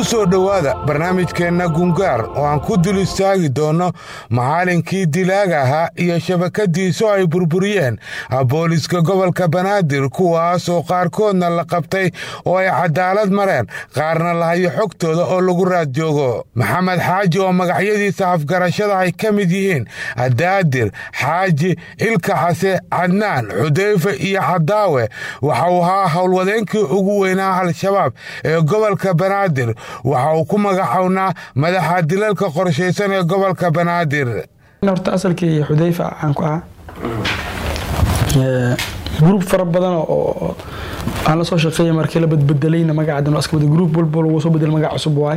ku soo dhowaada barnaamijkeenna gungaar oo aan ku dul istaagi doonno macalinkii dilaaga ahaa iyo shabakadiisu ay burburiyeen booliska gobolka banaadir kuwaasoo qaarkoodna la qabtay oo ay cadaalad mareen qaarna lahayo xogtooda oo lagu raad joogo maxamed xaaji oo magacyadiisa afgarashada ay ka mid yihiin adaadir xaaji ilka xase cadnaan xudayfe iyo cadaawe waxa uu ahaa howlwadeenkii ugu weynaa al-shabaab ee gobolka banaadir waxa uu ku magacownaa madaxa dilalka qorshaysan ee gobolka banaadir horta asalkii xudayfa caan ku ahaa gruub fara badan oo aan la soo shaqeeya markii la badbedelayna magacadan iska bada gruub walba lagu soo bedel magac cusub waaye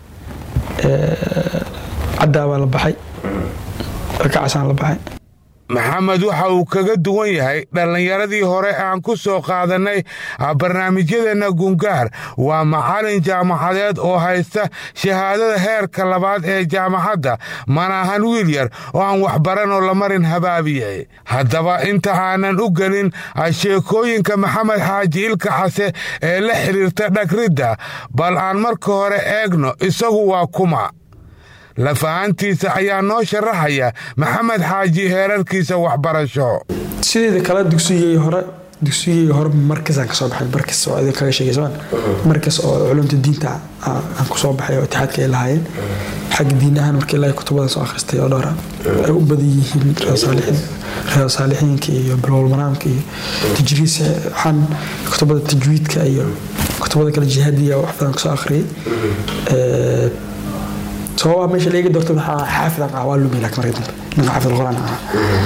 caddaa baa la baxay rakacasaan la baxay maxamed waxa uu kaga duwan yahay dhallinyaradii hore aan ku soo qaadannay barnaamijyadeenna gungaar waa macalin jaamacadeed oo haysta shahaadada heerka labaad ee jaamacadda mana ahan wiil yar oo aan waxbaran oo la marin habaabiyey haddaba inta aanan u gelin sheekooyinka maxamed xaaji ilka xase ee la xidhiirta dhagridda bal aan marka hore eegno isagu waa kuma lafahantiisa ayaa noo sharaxaya maxamed xaaji heerarkiisa waxbarasho sideeda kale dugsigii hore dugsigii hore markasaan kasoo baxay markas oo idin kaga sheegay markas oo culumta diinta aan kusoo baxay oo itixaadka ay lahaayeen xagga diin ahaan markii ilaahay kutubadan soo akhristay oo dhowra ay u badan yihiin reer saalixiinka iyo bilowal manaamka iyo tajriis waxaan kutubada tajwiidka iyo kutubada kale jihaadiya wax badan kasoo akhriyay sababaa meesha laga doorto waxaa xaafid ah waa lumi laakiin marka dambe ninka xaafid quraan ah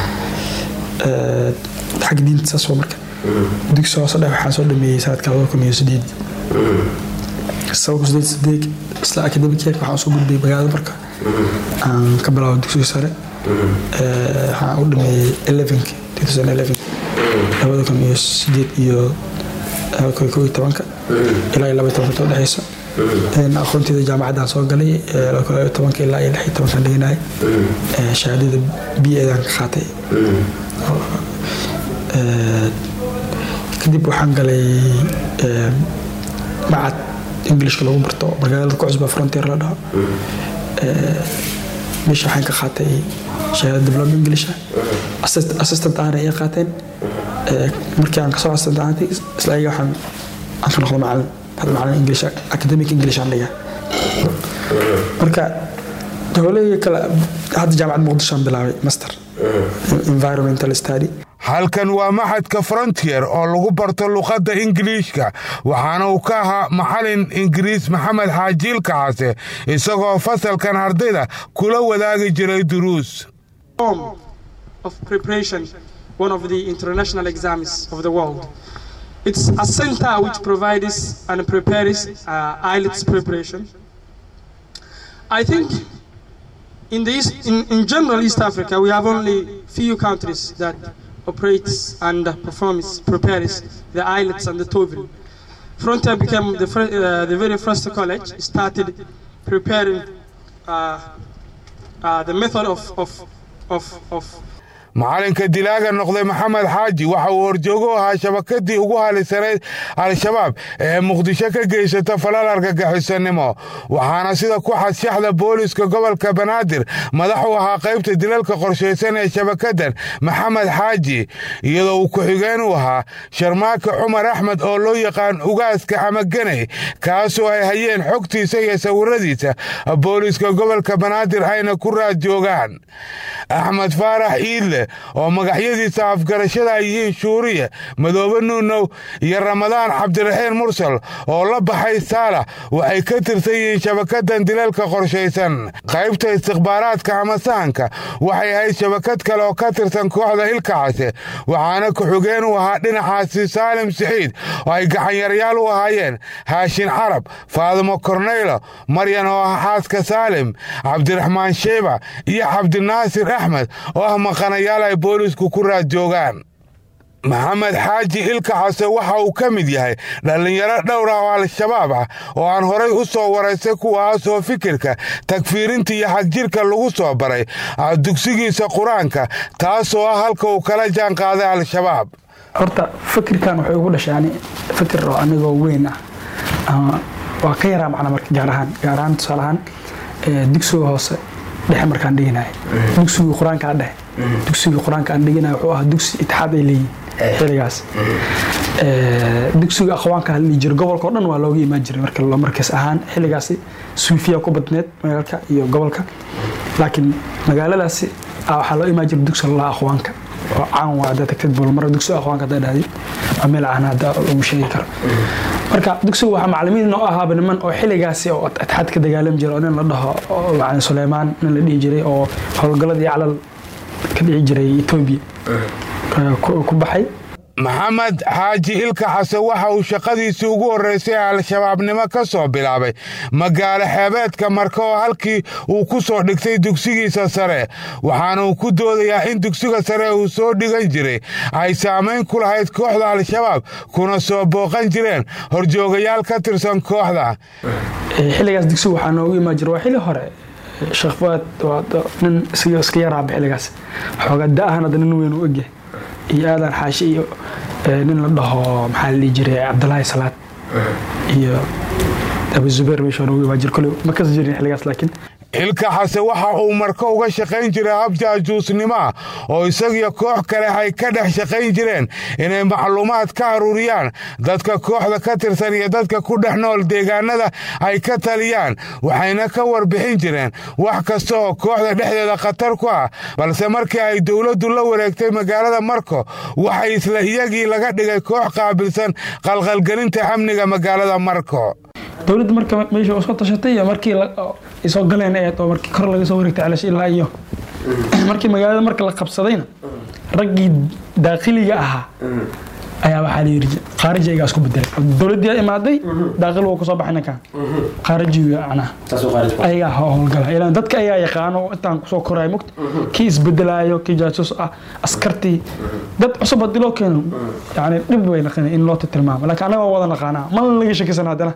xagga diinta saas waa marka dugsi hoose dhex waxaan soo dhameeyey sanadka labada kun iyo sideed sababka sideed sideed isla academic yeerka waxaan soo gudbay magaalada marka aan ka bilaabo dugsiga sare waxaan u dhameeyey elevenka two thousand eleven labada kun iyo sideed iyo labada kun iyo kow iyo tobanka ilaa iyo laba iyo tobanka u dhexeysa aqoonteeda jaamacaddaan soo galay tobanka ilaa iyo lix iyo tobankan dhiganay shahaadada b edan ka qaatay kadib waxaan galay macad englishka lagu barto magaalada ku cusba frontier la dhaho meesha waxaan ka qaatay shahaada diploma englisha assistant ahna ay qaateen markii aan kasoo assistant ahantay isla ayaga waxaan aan ka noqdo macalin هذا معناه انجلش اكاديميك انجلش عندي marka dowladii kale hadda jaamacad muqdisho bilaabay master environmental study halkan waa maxadka frontier oo lagu barto luqadda ingiliishka waxaana uu ka ahaa macalin ingiriis maxamed xaajiilka case isagoo fasalkan ardayda kula wadaagi jiray duruus one of the international exams of the world It's a center which provides and prepares uh, IELTS preparation. I think in, the East, in, in general East Africa, we have only few countries that operates and performs, prepares the IELTS and the TOEFL. Frontier became the, uh, the very first college, started preparing uh, the method of, of, of, of macalinka dilaaga noqday maxamed xaaji waxa uu horjoogo ahaa shabakadii ugu halisanayd al-shabaab ee muqdisho ka geysata falal argagixisanimo waxaana sida ku xadshaxda booliska gobolka banaadir madax u ahaa qaybta dilalka qorshaysan ee shabakadan maxamed xaaji iyadoo uu ku-xigeen u ahaa sharmaaka cumar axmed oo loo yaqaan ugaaska ama ganay kaasoo ay hayeen xogtiisa iyo sawiradiisa booliska gobolka banaadir ayna ku raad joogaan axmed faarax iidle oo magacyadiisa afgarashada ay yihiin shuuriye madoobe nuunow iyo ramadaan cabdiraxiin mursal oo la baxay saalax waxay ka tirsan yihiin shabakadan dilalka qorshaysan qaybta istikhbaaraadka ama sahanka waxay ahayd shabakad kale oo ka tirsan kooxda ilkacase waxaana ku-xigeen u ahaa dhinacaasi saalim siciid oo ay gacanyaryaal u ahaayeen haashin carab faadimo korneylo maryan oo ah xaaska saalim cabdiraxmaan sheyba iyo cabdinaasir axmed oo ah maqanayaal ay boolisku ku raad joogaan maxamed xaaji ilka xase waxa uu ka mid yahay dhallinyaro dhowr ah oo al-shabaab ah oo aan horay u soo waraysay kuwaasoo fikirka tagfiirinta iyo xagjirka lagu soo baray dugsigiisa qur-aanka taasoo ah halka uu kala jaan qaaday al-shabaab horta fikirkan waxay ugu dhashay ani fikir oo anigoo weyn ah ama waa ka yaraa macna marka gaar ahaan gaar ahaan tusaale ahaan ee, dugsiga hoose dhexe markaan dhiganayo dugsiga qur-aanka aan dhexe dugsiga qur-aanka aan dhiganayo wuxuu ahaa dugsi itixaad ay leeyihin xiligaas Ee, dugsiga aqwaanka la dhihi jiray gobolka oo dhan waa looga imaan jiray marka loo markaas ahaan xiligaasi suufiya ku badneed magaalka iyo gobolka laakiin magaaladaasi ah, waxaa loo imaan jiray dugsi la aqwaanka oo caan waa haddaa tagtid bolmara dugsiga aqwaanka haddaa dhahdi waa meel caan hadda lagu sheegi karo marka dugsiga waxaa macalimiin noo ahaaba niman oo xiligaasi oo atxaad ka dagaalami jiray oo nin la dhaho oo macalin suleymaan nin la dhihi jiray oo howlgalladii calal ka dhici jiray etoobiya ee, ku ku baxay maxamed xaaji ilka xasan waxa uu shaqadiisii ugu horraysay ee al-shabaabnimo ka soo bilaabay magaalo xeebeedka marka oo halkii uu ku soo dhigtay dugsigiisa sare waxaana uu ku doodayaa in dugsiga sare uu soo dhigan jiray ay saamayn ku lahayd kooxda al-shabaab kuna soo booqan jireen horjoogayaal ka tirsan kooxda Ee, xilligaas dugsiga waxaa noogu imaan jira waa xilli hore Ee, sheekh fuaad waa da- nin iska iska yaraaba xilligaas xoogaa da-ahan hadda nin weyn u egyahay iyo aadan xaashi iyo ee, nin la dhaho maxaa la dhihi jiray cabdulaahi salaad iyo abu zubeer meesha waa noogu imaan jira kole ma kasi jirin xilligaas laakiin ilka xase waxa uu marko uga shaqayn jiray hab jaajuusnimoa oo isagiyo koox kale ay ka dhex shaqayn jireen inay macluumaad ka aruuriyaan dadka kooxda ka tirsan iyo dadka ku dhex nool deegaanada ay ka taliyaan waxayna ka warbixin jireen wax kasta oo kooxda dhexdeeda khatar ku ah balse markii ay dowladdu la wareegtay magaalada marko waxay isla iyagii laga dhigay koox qaabilsan qalqalgelinta amniga magaalada marko dowladda marka meesha oo soo tashatay iyo markii la- oo ay soo galeen ee oo markii kor laga soo wareegtay calash ilaa iyo markii magaalada marka la qabsadayna raggii daaqiliga ahaa ayaa waxaa la yidhi khaariji ayagaa isku bedelay dowladdii aa imaaday daaqil wuu kusoo baxay ninkan khaarijiga macnaha ayagaa ho- howlgala ilaan dadka ayaa yaqaano oo intaan kusoo koraya mugta kii isbedelaayo kii jaasus ah askartii dad cusub haddii loo keeno yani dhib bay naqanay in loo tilmaamo laakiin annaga waa wada naqaanaa malna laga shakisan haddana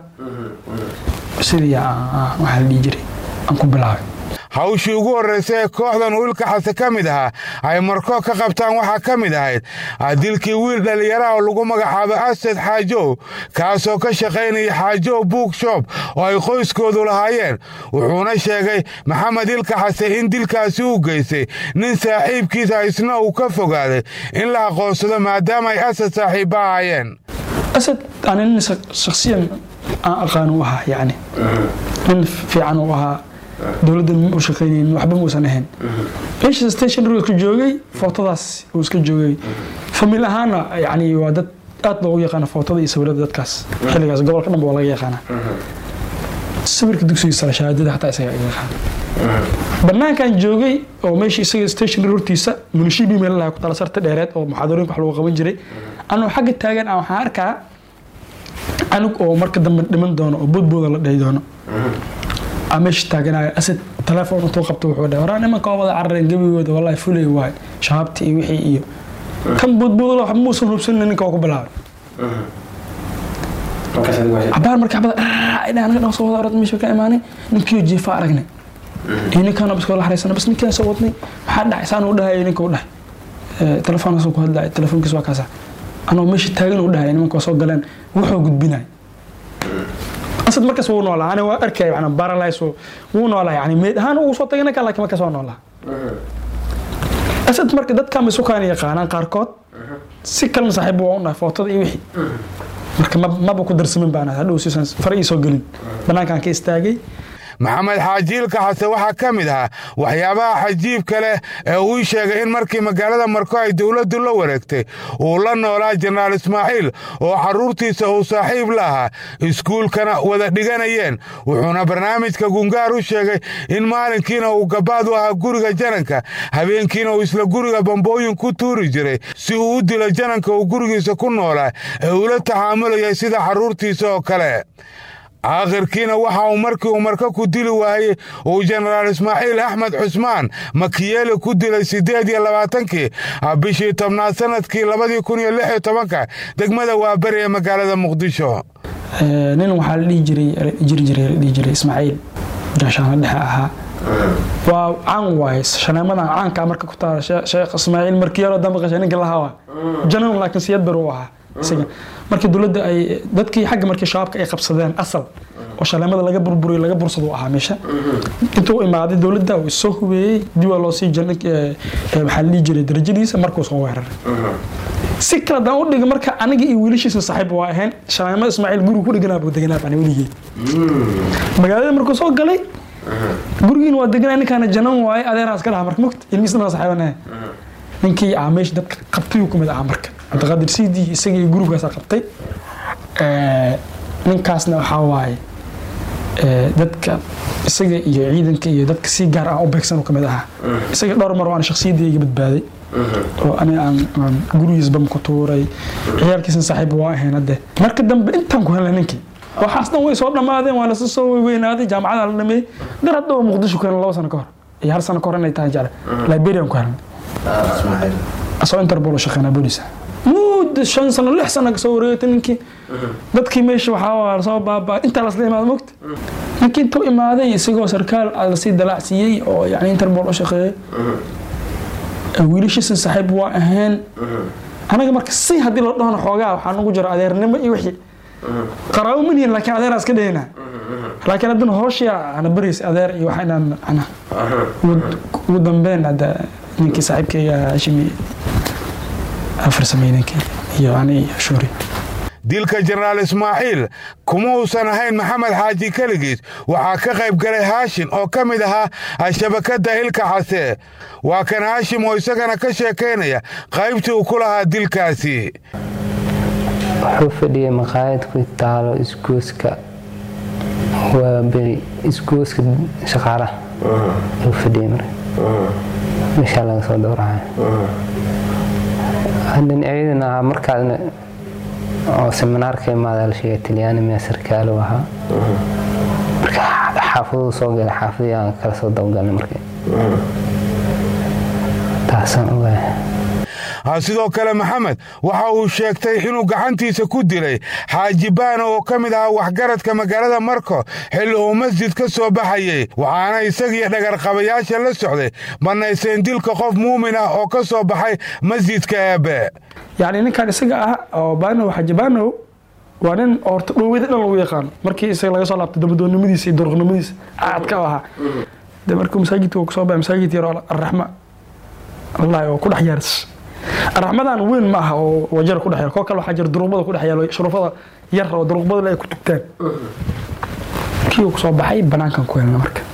sidii aan- aan- waxaa la dhihi jiray aan ku bilaabay hawshii ugu horraysay ee kooxdan uu ilka xase ka mid ahaa ay marko ka qabtaan waxaa ka mid ahayd ah, dilkii wiil dhallinyaraha oo lagu magacaabo asad xaajow kaasoo ka shaqaynaya xaajow bookshop oo ay qoyskoodu lahaayeen wuxuuna sheegay maxamed ilka xase in dilkaasi u geystay nin saaxiibkiisa isna uu ka fogaaday in la aqoonsado maadaama ay asad saaxiibba ahaayeen asad ani nin shak- shakhsiyan aan aqaan u ahaa yani nin fiican u ahaa dowladda ma u shaqaynaynin waxba muusan ahayn meesha stationary iska joogay footadaas uu iska joogay famil ahaana yani waa dad aad loogu yaqaana footada iyo sawirada dadkaas xilligaas gobolka dhan ba waa laga yaqaana sawirka dugsiga sare shahaadada xataa isaga iga yaqaana banaankan joogay oo meesha isaga stationary hortiisa munishibi meel lahaa ku tala sarta dheereed oo muxaadarooyinka wax lagu qaban jiray anuu xagga taagan aan waxaan arkaa anug oo marka dambe dhiman doono oo boodbooda la dhahi doono aa meesha taaganayo asad telefoon intuu qabto wuxuu dhahay waraa nimanka waa wada carareen gebigooda wallahi fulay waay shabaabtii iyo wixii iyo kan boodbooda waxba muusan hubsanin ninka waa ku bilaabay cabaar marka xabada ay dhahan anaga dhan soo wada orod meesha ka imaanay ninkiyo jeefa aragnay iyo ninkaan biskoo la xaraysana bas ninkaan soo wadnay maxaa dhacay saan u dhahay ninka u dhahay telefoonkaas ku hadlaya telefoonkiis waa kaasa anoo meesha taagan u dhahay nimanka waa soo galeen wuxuu gudbinay asad markaas wuu noolaa ani waa arkay yani baralays wuu noolaa yani meed ahaan ugu soo tagay ninkaan laakiin markaas waa noolaa asad marka dadkan bay sukaan yaqaanaan qaarkood si kalena saaxiib waa u dhahay footada iyo wixii marka ma- maba ku darsamin baan hadhow siisan fara ii soo gelin banaankaan ka istaagay maxamed xaajiilka xase waxaa ka mid ahaa waxyaabaha xajiibka leh ee uu sheegay in markii magaalada marko ay dowladdu la wareegtay uu la noolaa jenaraal ismaaciil oo carruurtiisa uu saaxiib la ahaa iskuulkana wada dhiganayeen wuxuuna barnaamijka gungaar u sheegay in maalinkiina uu gabaad u ahaa guriga jananka habeenkiina uu isla guriga bambooyin ku tuuri jiray si uu u dilo jananka uu gurigiisa ku noolaa ee ula taxaamulayay sida carruurtiisa oo kale aakhirkiina waxa uu markii uu marka ku dili waayey uu jenaraal ismaaciil axmed cusmaan makiyeeli ku dilay siddeed iyo labaatankii bishii tobnaad sanadkii labadii kun iyo lix iyo tobanka degmada waaberi ee magaalada muqdisho Ee, nin waxaa la dhihi jiray jiri jiray la dhihi jiray ismaaciil gaashaanla dhexe ahaa waa caan waaye shaneemadan caanka marka ku taala Shee- sheekh ismaaciil markiyaro dambe qashay ninka lahaa waa janan laakiin siyad bar u ahaa isaga markii dowladda ay dadkii xagga markii shabaabka ay qabsadeen asal oo shaleemada laga burburiyo laga bursado ahaa meesha intuu imaaday dowladda uu soo hubeeyey dib waa loo sii jirnay maxaa la dhihi jiray darajadiisa markuu soo weeraray si kale haddaan u dhiga marka aniga iyo wiilashiisa saaxiib waa ahayn shaleemada ismaaciil guriga ku dheganaa buu deganaa baan weligeed magaalada markuu soo galay gurigiina waa deganaa ninkaana janan waaye adeeraa iska dhaha marka mogta ilmihiisna saaxiibanahay ninkii ah meesha dadka qabtay ku mid ahaa marka cabdiqaadir siidii isaga iyo gruubkaasa qabtay ninkaasna waxaa waaye dadka isaga iyo ciidanka iyo dadka si gaar ah u beegsan ka mid ahaa isaga dhowr mar waan shakhsiyadii iga badbaaday oo ani aan gurigiis bam ku tuuray ciyaalkiisna saaxiib waa ahayn hadde marka dambe intaan ku helnay ninkii waxaas dhan way soo dhammaadeen waa lasa soo weynaaday jaamacada la dhameeyey dar hadda oo muqdisho ku helnay laba sano ka hor iyo hal sano ka hor inay tahay jecla liberian ku helnay asoo interpol shaqeynaa boolisa muddo shan sano lix sano kasoo wareegtay ninkii dadkii meesha waxaa lasoo baabaa intaa lasla imaada mogta ninkii intuu imaaday isagoo sarkaal lasii dalaacsiiyey oo yani interpol u shaqeeyey wiilashiisa saaxiib waa ahayn anaga marka si haddii loo dhahno xoogaa waxaa nagu jira adeernimo iyo wixii qaraabo manihin laakiin adeeraa iska dhahayna laakiin haddana hooshiya ana baraysa adeer iyo waxa inaan ana ugu dambeyn hadda ninkii saaxiibkayga hashimi afarsamey ninkii iyo ani iyo shuuri dilka jenaraal ismaaciil kuma uusan ahayn maxamed xaaji keligiis waxaa ka qayb galay haashim oo ka mid ahaa shabakadda ilka xase waa kan haashim oo isagana ka sheekaynaya qaybtii uu ku lahaa dilkaasi wuxuu fadhiyay maqaayad ku taalo isgooska waa beri isgooska shaqaalaha uu fadhiyay mar meeshaa laga soo dowracay haddan ciidan ahaa markaasna oo seminaarka imaada la sheegay talyaani miyaa sarkaalo ahaa marka xaafaduu soo galay xaafadii aan kala soo dabagalnay marka taasaan ogahay sidoo kale maxamed waxa uu sheegtay inuu gacantiisa ku dilay xaaji baano oo ka mid ahaa waxgaradka magaalada marko xilli uu masjid ka soo baxayey waxaana isagiyo dhagarqabayaasha la socday bannayseen dilka qof muumin ah oo ka soo baxay masjidka eebe yacni ninkan isaga ah oo baanow xaaji baanow waa nin horta dhoweyda dhan lagu yaqaano markii isaga laga soo laabtay dabadoonnimadiisa iyo duruqnimadiisa aadka u ahaa de markuu masaajidka uu kasoo baxay masaajid yar oo arraxma wallahi oo ku dhex yaaris raxmadan weyn ma aha oo wajar ku dhex koo kale waxaa jira duruqbada ku dhex yaalo shuruufada yar oo duruqbada ay ku tugtaan kii uu kusoo baxay banaankan ku helna marka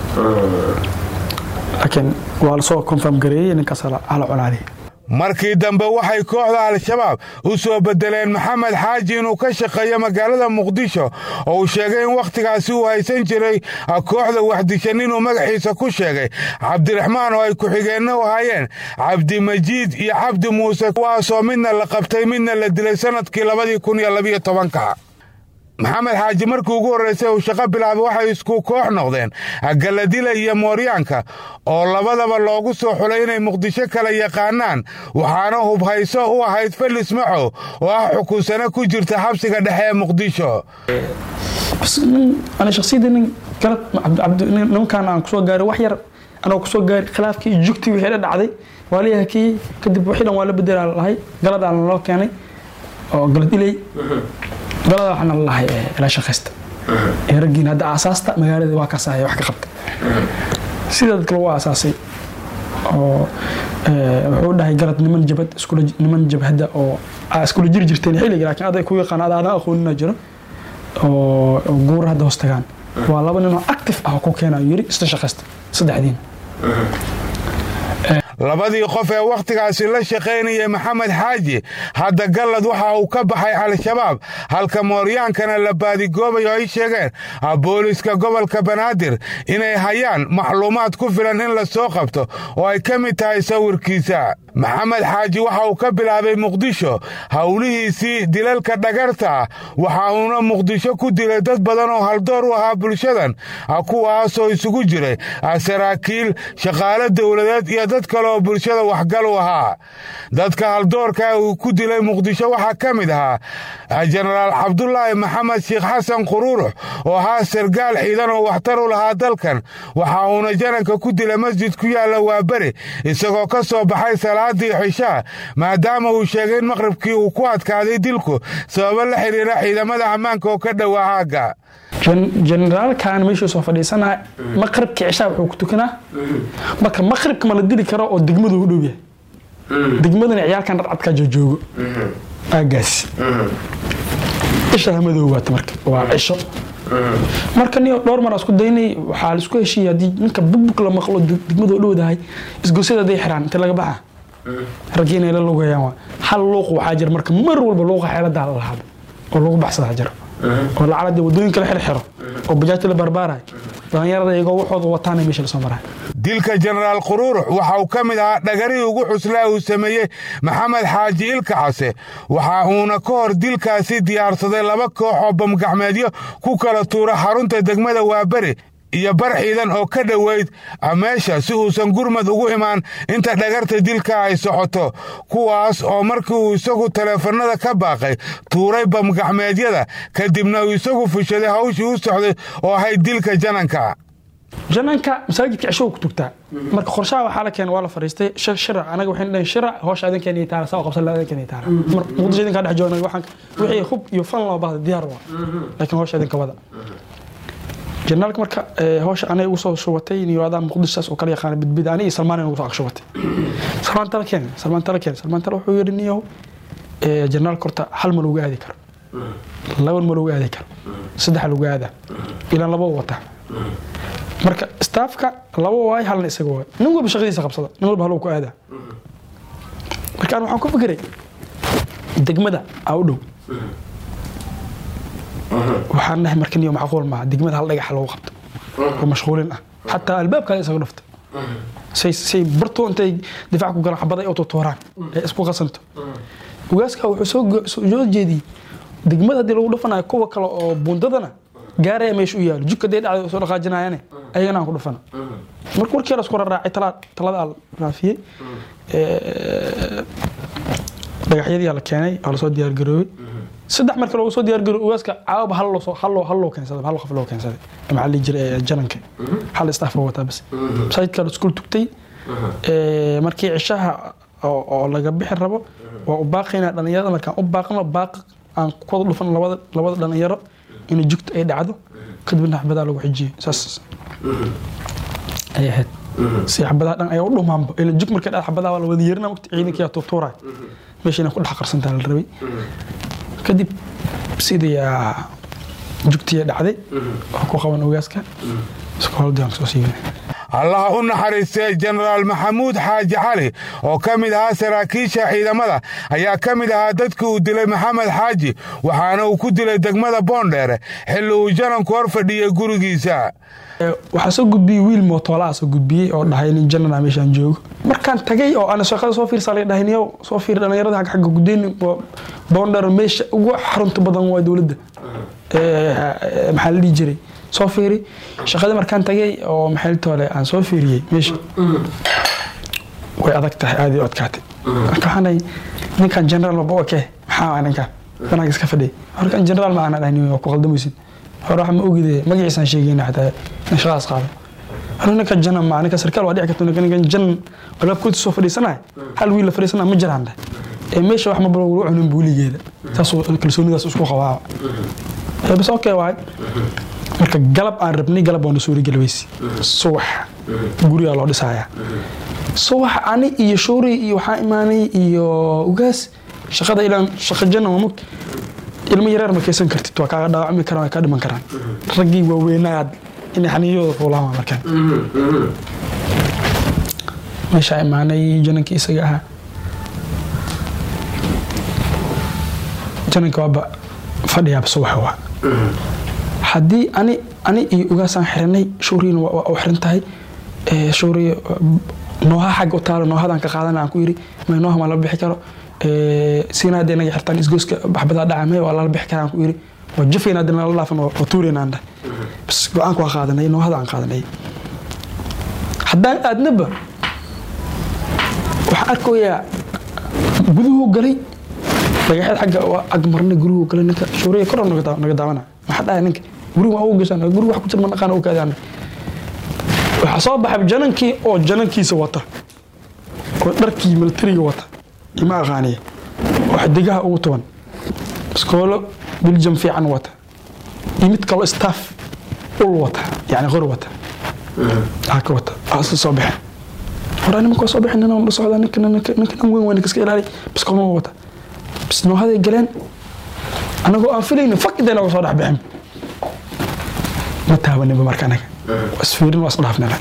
laakiin waa lasoo confirm gareeyey ninkaas hala colaadiyay markii dambe waxay kooxda al-shabaab u soo beddeleen maxamed xaaji inuu ka shaqeeyo magaalada muqdisho oo uu sheegay in wakhtigaasi uu haysan jiray kooxda waxdishan inuu magaxiisa ku sheegay cabdiraxmaan oo ay ku-xigeenna u ahaayeen cabdimajiid iyo cabdi muuse kuwaasoo midna la qabtay midna la dilay sannadkii labadii kun iyo labiyo tobanka maxamed xaaji markii ugu horraysay uu shaqo bilaabay waxay isku koox noqdeen galadila iyo mooryaanka oo labadaba loogu soo xulay inay muqdisho kala yaqaanaan waxaana hubhayso u ahayd felis maxow oo ah xukunsano ku jirta xabsiga dhexe ee muqdisho ani shaksiyadda nin galad nimankaan aan kusoo gaaray wax yar anoo kusoo gaaray khilaafkii iyo jugtii wixii dhacday waa la hakiyey kadib wixii dhan waa la bedelaa lahay galadaan loo keenay oo galad iley galada waxaana lalahay ilaa shaqaysta ee raggiin hadda aasaasta magaalada waa kaasahaya wax ka qabta sida dadka lagu aasaasay oo wuxuu dhahay galad niman jabad niman jabhadda oo iskula jiri jirteen xilliga laakiin aday ku yaqaan ada adaan aqoonina jiro oo guur hadda hoos tagaan waa laba nin oo active ah oo ku keenayo yiri isla shaqaysta saddexdiin labadii qof ee wakhtigaasi la shaqaynayay maxamed xaaji hadda gallad waxa uu ka baxay al-shabaab halka mooryaankana la baadigoobayo ay sheegeen booliska gobolka banaadir inay hayaan macluumaad ku filan in la soo qabto oo ay ka mid tahay sawirkiisa maxamed xaaji waxa uu ka bilaabay muqdisho howlihiisii dilalka dhagarta waxa uuna muqdisho ku dilay dad badan oo haldoor u ahaa bulshadan kuwaasoo isugu jiray saraakiil shaqaale dowladeed iyo dad kale oo bulshada waxgal u ahaa dadka haldoorka uu ku dilay muqdisho waxaa ka mid ahaa jenaraal cabdulaahi maxamed sheekh xasan quruurux oo ahaa sargaal ciidan oo waxtar u lahaa dalkan waxa uuna jananka ku dilay masjid ku yaalla waaberi isagoo ka soo baxay salaadii cishaa maadaama uu sheegay in maqribkii uu ku adkaaday dilku sababo la xiriira ciidamada ammaanka oo ka dhowaa aagga generaalkan meeshuu soo fadhiisanaa maqribka cishaa wuxuu ku tukanaa marka maqribka ma la dili karo oo degmadu u dhow yahay degmadana ciyaalkan dharcadkaa joojoogo aagaas isha hamadow waata marka waa cisho marka niyo dhowr mar isku daynay waxaa la isku heshiiyay haddii ninka bugbug la maqlo degmada u dhowdahay isgosyada haday xiraan inta laga baxa raggii inay la lugayaan waa hal luuq waxaa jira marka mar walba luuqa xeeladaa la lahaado oo lagu baxsadaa jiro oo lacala wadooyinka la xirxiro oo bajaajta la barbaarayo dhallinyarada iyagoo waxooda wataana meesha lasoo marayo dilka jenaraal quruurux waxa uu ka mid ahaa dhagarihii ugu xuslaa uu sameeyey maxamed xaaji ilka case waxa uuna ka hor dilkaasi diyaarsaday laba koox oo bamgacmeedyo ku kala tuura xarunta degmada waaberi iyo bar ciidan oo ka dhoweyd meesha si uusan gurmad ugu imaan inta dhagarta dilka ay socoto kuwaas oo markii uu isagu taleefannada ka baaqay tuuray bamgacmeedyada kadibna uu isagu fushaday hawshii u socday oo ahayd dilka jananka jananka masaajidka cisho ku tugtaa marka qorshaha waxaa la keenay waa la fariistay shirac anaga waxayna dhahen shirac hoosha idinkeena iyo taala saa qabsan idinkeena iyo taala mar muqdisho idinkaa dhex joogna waxaan wixii hub iyo fan loo baahda diyaar waa laakiin hoosha idinka wada jenaalka marka hawsha anay ugu soo shubatay niyoadaa muqdishaas oo kala yaqaana bidbid ani iyo salmaan ugu soo agshubatay salmaan tala keen salmaan tala keen salmaan tala wuxuu yidhi niyow jenaalka horta hal ma lagu aadi karo laba ma lagu aadi karo saddex lagu aadaa ilaan laba wata marka staafka laba waay halna isaga waay nin walba shaqadiisa qabsada nin walba haluu ku aadaa marka an waxaan ku fikiray degmada aa u dhow waxaan dhahay marka niyo macquul maaha degmada hal dhagax lagu qabto oo mashquulin ah xataa albaabkaada isaga dhufta say say bartoo intay difaac ku galaan xabaday oo tutuuraan ee isku qasanto ugaaska wuxuu soo soo jeediyey degmada haddii lagu dhufanayo kuwa kale oo buundadana gaaraya meesha u yaalo jugka dee dhacday soo dhaqaajinayaane ayagana aan ku dhufana marka warkii la isku raraacay talada aa raafiyey dhagaxyadii la keenay oo lasoo diyaargaroobay saddex marka loogu soo diyaargarooy ugaaska caawaba hal loo hal loo hal loo keensaday hal qof loo keensaday maxaa la jiray jananka hal staff loo wataa bas masaajidka la iskuul tugtay markii cishaha oo laga bixi rabo waa u baaqaynaa dhalinyarada markaan u baaqno baaq aan ku wada dhufan labada labada dhalinyaro in jugta ay dhacdo kadibna xabadaa lagu xijiyey saas ay ahayd si xabadaa dhan ayaa u dhumaanba ila jug markay dhacdo xabadaa waa la wada yeerina waqti ciidankii aa tuutuuraay meesha inay ku dhex qarsantaa la rabay kadib sidii jugtiya dhacday oo ku qaban ogaaska iskooldiaan soo siibay allaha u naxariistay jenaraal maxamuud xaaji cali oo ka mid ahaa saraakiisha ciidamada ayaa ka mid ahaa dadkii uu dilay maxamed xaaji waxaana uu ku dilay degmada boondheere xilli uu jananku hor fadhiyey gurigiisa waxaa soo gudbiyey wiil mootoolaa soo gudbiyey oo dhahay nin janana meeshaan joogo markaan tagay oo ana shaqada soo fiirsaa la dhahay niyow soo fiir dhalinyarada xagga xagga gudeyn boondheere meesha ugu xarunta badan waa dowladda maxaa la dhihi jiray soo fiiri shaqadii markaan tagay oo maxayltoole aan soo fiiriyey meesha way adag tahay aad u adkaatay marka waxaan ninkan generaal maba oke maxaa ninkan banaanka iska fadhiya horkan generaal ma aanan dhahin ku qaldamaysid hore waxa ma ogide magaciisaan sheegayna xataa in shaqadaas qaado hore ninka janan ma ninka sarkaal waa dhici karta ninka ninkan janan albaabkoodi soo fadhiisanaya hal wiil la fadhiisanaya ma jiraan dheh ee meesha wax ma balo lagu cunin buuligeeda saasuu kalsoonidaas isku qabaaba bas okay waay marka galab aan rabnay galab waana suuri galweysi subax gurigaa loo dhisayaa subax ani iyo shuuri iyo waxaa imaanay iyo ugaas shaqada ilaan shaqa janna waa mugta ilmo yareer ma kaysan kartid waa kaaga dhaawacmi karaan waa kaa dhiman karaan raggii waaweynaad inay xaniiyadooda fuulaama markaan meeshaa imaanay janankii isaga ahaa jananka waaba fadhiyaaba subaxa waa haddii ani ani iyo ugaasaan xiranay shuuriyana waa u xiran tahay shuuriya nooha xagga u taalo noohadaan ka qaadana aan ku yiri may nooha ma la bixi karo siina hadday naga xirtaan isgooska baxbadaa dhaca may waa lala bixi karaa aan ku yiri waa jafayna hadda nala dhaafan waa tuurayna aan dhahay bas go-aanka waa qaadanay noohada aan qaadanay haddaan aadnaba waxaan arkayaa guduhu galay dhagaxeed xagga waa agmarnay guruhu galay ninka shuuriya kor naga daawana maxaa dhahay ninka guriga waa ugu gashaan guriga wax ku jira ma dhaqaan u kaadaan waxaa soo baxay janankii oo janankiisa wata oo dharkii militariga wata ima aqaaniya oo xidigaha ugu tuban iskoolo biljam fiican wata iyo mid kaloo staff ul wata yani qor wata haka wata waa isla soo baxeen hore nimanka waa soo baxeen ninaan la socdaa ninkan ninkan weyn waa ninka iska ilaali bis kalma wata bis noohaday galeen anagoo aan filaynin fak intayna soo dhex bixin ma taabaninba marka anaga waa isfiirin waa isdhaafnana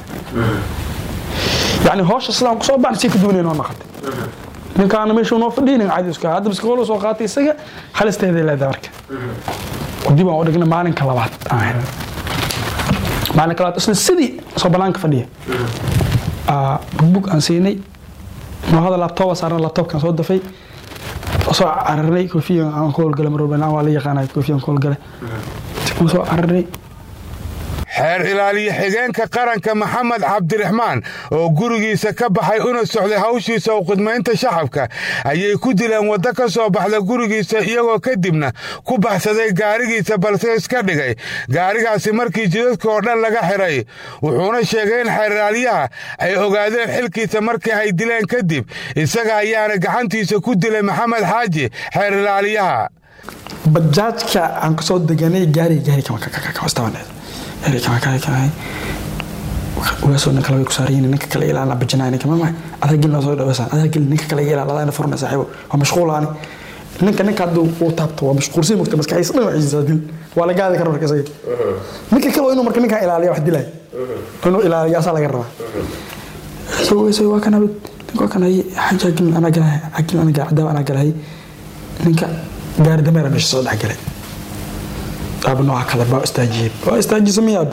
yani hawsha sidaan kusoo baxna si ka duwanay noo naqatay ninkaana meeshu noo fadhiyay nin cadi iska hadda biskoolo soo qaatay isaga halisteeday leedahay marka dib aan u dhigna maalinka labaad aan helnay maalinka labaad isla sidii soo banaanka fadhiya bugbug aan siinay noohada laabtooba saarna laabtoobkaan soo dafay soo cararnay koofiyan aan ku howlgalay mar walba waa la yaqaanay koofiyan ku howlgalay soo cararnay xeer ilaaliye xigeenka qaranka maxamed cabdiraxmaan oo gurigiisa ka baxay una socday hawshiisa u khidmaynta shacabka ayay ku dileen waddo ka soo baxda gurigiisa iyagoo kadibna ku baxsaday gaarigiisa balse iska dhigay gaarigaasi markii jidadka oo dhan laga xiray wuxuuna sheegay in xeer ilaaliyaha ay ogaadeen xilkiisa markii ay dileen kadib isaga ayaana gacantiisa ku dilay maxamed xaaji xeer ilaaliyaha bajaajka aan kasoo deganay gaari gaari kamastabaneed ugaasoo ninka laga ku saarayin ninka kale ilaalna bajinaa ninka mama adaa gel noo soo dhawaysan adaa gel ninka kale ilaal adaa furna saaxiibo waa mashquulaani ninka ninka hadduu uu taabto waa mashquulsan mugta maskaxiisa dhan waxiisa dil waa la gaadi kara marka isaga ninka kale inuu marka ninkan ilaaliya wax dilay inuu ilaaliyo asaa laga rabaa so so waa kan abid ninka waa kan hay xaja gel anaa galahay agil anaa galahay cadaab anaa galahay ninka gaari dameera meesha soo dhex galay aaba nooca kale baa istaajiyey waa istaajisa miyaaba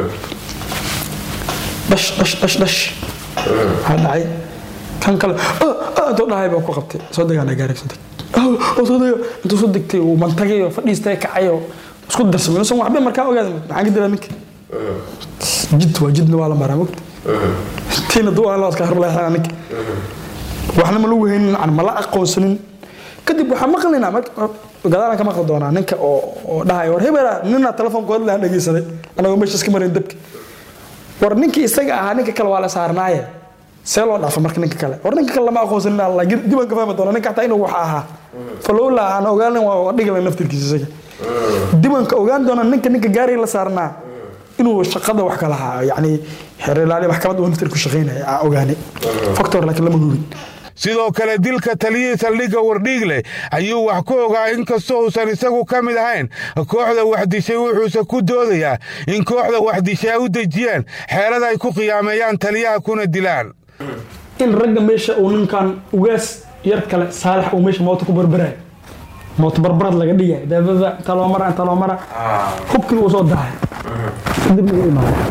dhash dhash dhash dhash waxaa dhacay kan kale intuu dhahay baa ku qabtay soo degaana gaari soo deg soo dega intuu soo degtay uu mantagay oo fadhiistay kacay oo isku darsamay inuusan waxba markaa ogaada maxaan ka dilaa ninka jid waa jidna waa la maraa mogta tiina duwaa la iska harleexana ninka waxna ma lagu haynin ma la aqoonsanin kadib waxaan maqlaynaa gadaalaan ka maqli doonaa ninka oo dhahay war hebela nina telefoonkood lahan dhegeysaday anagoo meesha iska marin dabka war ninkii isaga ahaa ninka kale waa la saarnaaye see loo dhaafa marka ninka kale war ninka kale lama aqoonsanin alla dibaan ka fahmi doona ninka hataa inuu waxa ahaa falowla aan ogaanin waa dhigala naftirkiisa isaga dibaan ka ogaan doona ninka ninka gaari la saarnaa inuu shaqada wax kala ahaa yacni xeer ilaali maxkamad uu naftir ku shaqaynaya aan ogaanay factor laakiin lama hubin sidoo kale dilka taliyihii saldhigga wardhiigle ayuu wax ku ogaa inkastoo uusan isagu ka mid ahayn kooxda waxdishay wuxuuse ku doodayaa in kooxda waxdishay ay u dejiyeen xeelad ay ku qiyaameeyaan taliyaha kuna dilaan in ragga meesha uu ninkan ugaas yar kale saalax uu meesha moota ku barbarayo moota barbarad laga dhigay daadada inta loo mara inta loo mara hubkii uu soo dahay kadib lagu imaaday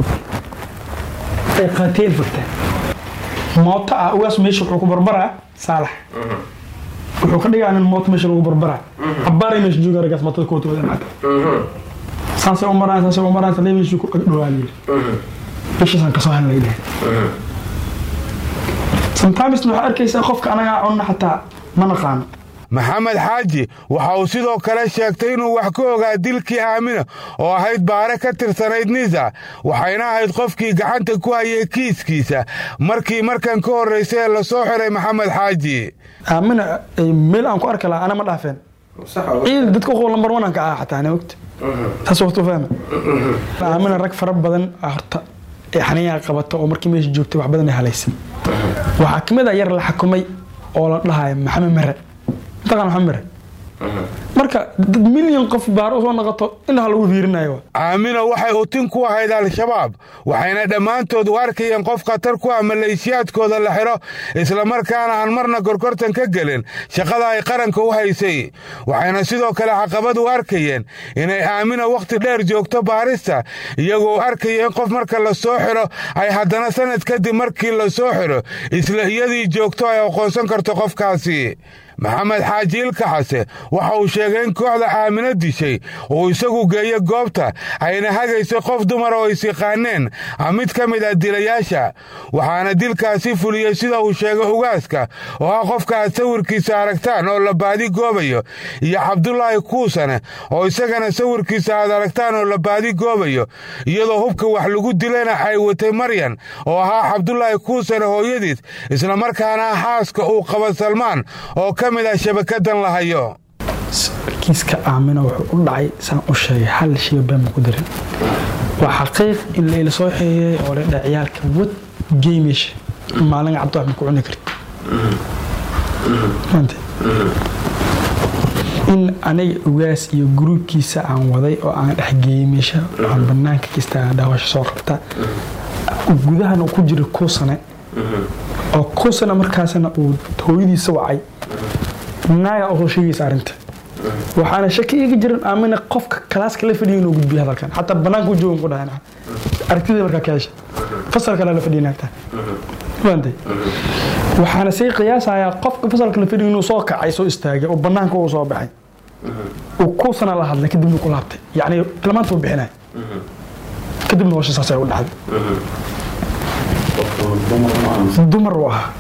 ay qaateen fagteen mooto ah ugaas meesha wuxuu ku barbaraa saalax wuxuu ka dhigaa nin mooto meesha lagu barbaraa cabbaaray meesha jooga raggaas mootada koota wada imaata saasay u maraan saasay u maraan salee meeshii ku dhowaa la yidhi meeshaasaan kasoo hadlay dheh sometimes waxaa arkaysaa qofka anagaa cunna xataa ma naqaano maxamed xaaji waxa uu sidoo kale sheegtay inuu wax ka ogaa dilkii aamina oo ahayd baare ka tirsanayd nisa waxayna ahayd qofkii gacanta ku hayay kiiskiisa markii markan ka horraysay ee lasoo xiray maxamed xaaji aamina meel aan ku arki lahaa ana ma dhaafeen ciid dadka uqow lambar one aan ka ah xataa mogta taas waqtu fahma aamina rag fara badan horta ee xaniyaa qabata oo markii meesha joogtay wax badan ay halaysay waxaa ka mid a yar la xakumay oo la dhahayo maxamed mere mataqaan maxamed mere marka dad milyan qof baar usoo noqoto indhaha lagu fiirinayo aamina waxay utin ku ahayd al-shabaab waxayna dhammaantood u arkayeen qof khatar ku ah maleeshiyaadkooda la xidho islamarkaana aan marna gorgortan ka gelin shaqada ay qaranka u haysay waxayna sidoo kale caqabad u arkayeen inay aamina wakhti dheer joogto baarista iyagoo arkaya in qof marka la soo xidho ay haddana sanad kadib markii la soo xidho isla iyadii joogto ay aqoonsan karto qofkaasi maxamed xaaji ilka xase waxa uu sheegay in kooxda aamino dishay uu isagu geeyo goobta ayna hagaysay qof dumar oo is yaqaaneen mid ka mid ah dilayaasha waxaana dilkaasi fuliyey sida uu sheegay ugaaska oo ah qofka aad sawirkiisa aragtaan oo la baadi goobayo iyo cabdulaahi kuusane oo isagana sawirkiisa aad aragtaan oo la baadi goobayo iyadoo hubka wax lagu dilayna ay watay maryan oo ahaa cabdulaahi kuusane hooyadiis islamarkaana ah xaaska uu qaba salmaan oo ka mid ah shabakadan la hayo kiiska aamina wuxuu u dhacay saan u sheegay hal shay been ku darin waa xaqiiq in layla soo xeeyey oo la dhahay ciyaalka wad geemeesha maalin cabdi wax ma ku cuni karti maanta in aniga ugaas iyo gruubkiisa aan waday oo aan dhex geeyey meesha aan banaanka kasta aan dhaawasho soo qabta gudahana ku jira kuusane oo kuusane markaasna uu hooyadiisa wacay naaga oo soo sheegaysa arrinta waxaana shaki iga jiran aamina qofka kalaaska la fadhiya inuu gudbiyo hadalkan xataa banaanka u joogan ku dhahan aragtida markaa ka hesha fasalkana la fadhiya naagta fahamtay waxaana sii qiyaasayaa qofka fasalka la fadhiya inuu soo kacay soo istaagay oo banaanka uu soo baxay uu kuusana la hadlay kadibna ku laabtay yacni tilmaanta uu bixinay kadibna howsha saasay u dhacday dumar u ahaa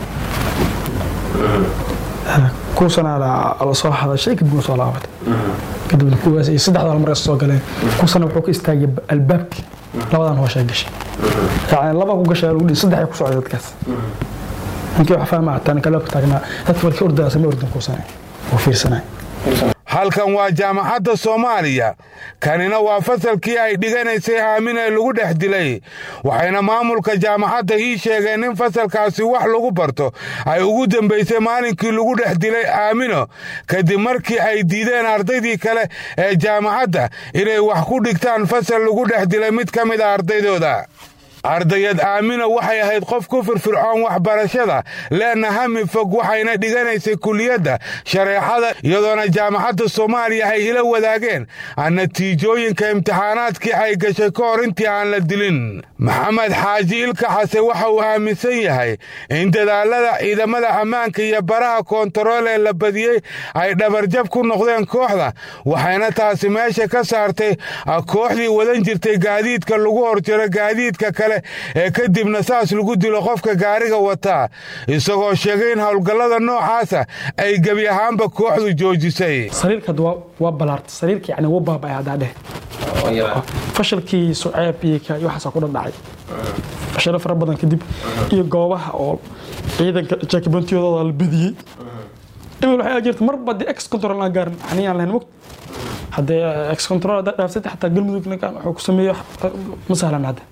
kuusana la soo hadashay kadibna soo laabatay kadibna kuwaas iyo saddexda hal mar soo galeen kuusana wuxuu ka istaagay albaabkii labadan hooshay gashay yani laba ku gashay lagu dhihi saddex ku socday dadkaas ninkii wax fahmaa hataa ninka albaabka taagnaa dadka walkii ordaya samee ordan kuusana oo fiirsanay halkan waa jaamacadda soomaaliya kanina waa fasalkii ay dhiganaysay aamin ee lagu dhex dilay waxayna maamulka jaamacadda ii sheegeen in fasalkaasi wax lagu barto ay ugu dambaysay maalinkii lagu dhex dilay aamino kadib markii ay diideen ardaydii kale ee jaamacadda inay wax ku dhigtaan fasal lagu dhex dilay mid ka mid a ardaydooda ardayad aamina waxay ahayd qof ku firfircoon waxbarashada leena hami fog waxayna dhiganaysay kuliyadda shareexada iyadoona jaamacadda soomaaliya ay ila wadaageen natiijooyinka imtixaanaadkii ay gashay ka hor intii aan la dilin maxamed xaaji ilka xase waxa uu aaminsan yahay in dadaalada ciidamada ammaanka iyo baraha koontarool ee la badiyey ay dhabarjab ku noqdeen kooxda waxayna taasi meesha ka saartay kooxdii wadan jirtay gaadiidka lagu horjaro gaadiidka kale ee kadibna saas lagu dilo qofka gaariga wataa isagoo sheegay in howlgallada noocaasa ay gebi ahaanba kooxdu joojisay sariirka waa balaarta sariirka yani wuu baaba'ay haddaa dheh fashalkii suceeb iyo ka iyo waxaasaa ku dhadhacay fashalo fara badan kadib iyo goobaha oo ciidanka jaakibantiyadooda la badiyey imil waxay jirta marba dee ex control aan gaarin xaniyaan lahayn mogt haddee ex control haddaa dhaaftay xataa galmudug ninkan wuxuu ku sameeyo ma sahlan hadda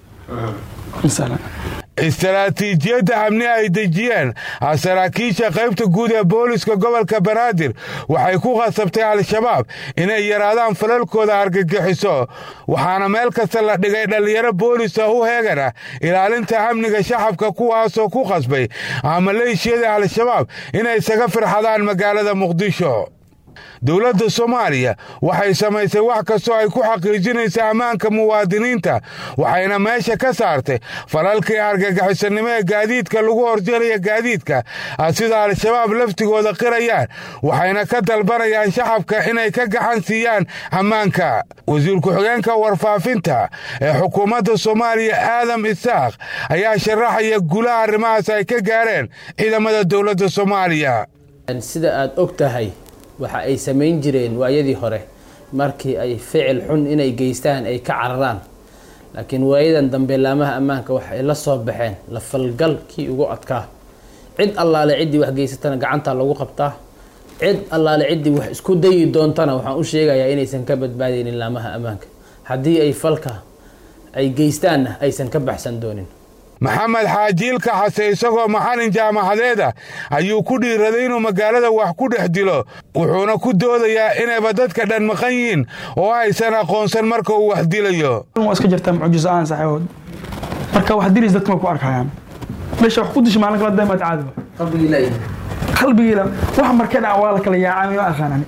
istaraatiijiyadda amni ay dejiyeen saraakiisha qaybta guud ee booliska gobolka banaadir waxay ku khasabtay al-shabaab inay yaraadaan falalkooda argagixiso waxaana meel kasta la dhigay dhallinyaro boolisa u heegana ilaalinta amniga shacabka kuwaasoo ku khasbay maleeshiyada al-shabaab inay isaga firxadaan magaalada muqdisho dowladda soomaaliya waxay samaysay wax kastoo ay ku xaqiijinaysa ammaanka muwaadiniinta waxayna meesha ka saartay falalkii argagixisannimo ee gaadiidka lagu horjaraya gaadiidka sida al-shabaab laftigooda qirayaan waxayna ka dalbanayaan shacabka inay ka gacan siiyaan ammaanka wasiir ku-xigeenka warfaafinta ee xukuumadda soomaaliya aadam isaaq ayaa sharaxaya gulaha arrimahaas ay ka gaareen ciidamada dowladda soomaaliya sida aad og tahay waxa ay samayn jireen waayadii hore markii ay ficil xun inay geystaan ay ka cararaan laakiin waayadan dambe laamaha ammaanka waxa ay la soo baxeen la falgalkii ugu adkaa cid allaale ciddii wax geysatana gacantaa lagu qabtaa cid allaale ciddii wax isku dayi doontana waxaan u sheegayaa inaysan ka badbaadaynin laamaha ammaanka haddii ay falka ay geystaanna aysan ka baxsan doonin maxamed xaajiilka xase isagoo macalin jaamacadeeda ayuu ku dhiiraday inuu magaalada wax ku dhex dilo wuxuuna ku doodayaa inayba dadka dhan maqan yihiin oo aysan aqoonsan marka uu wax dilayo waa iska jirtaa mucjiso aan saxeewood marka wax dilis dadka ma ku arkayaan meesha wax ku disha maalin kala daymaad caadi qalbigiila wax markay dhaca waa la kala yaacay ma aqaanani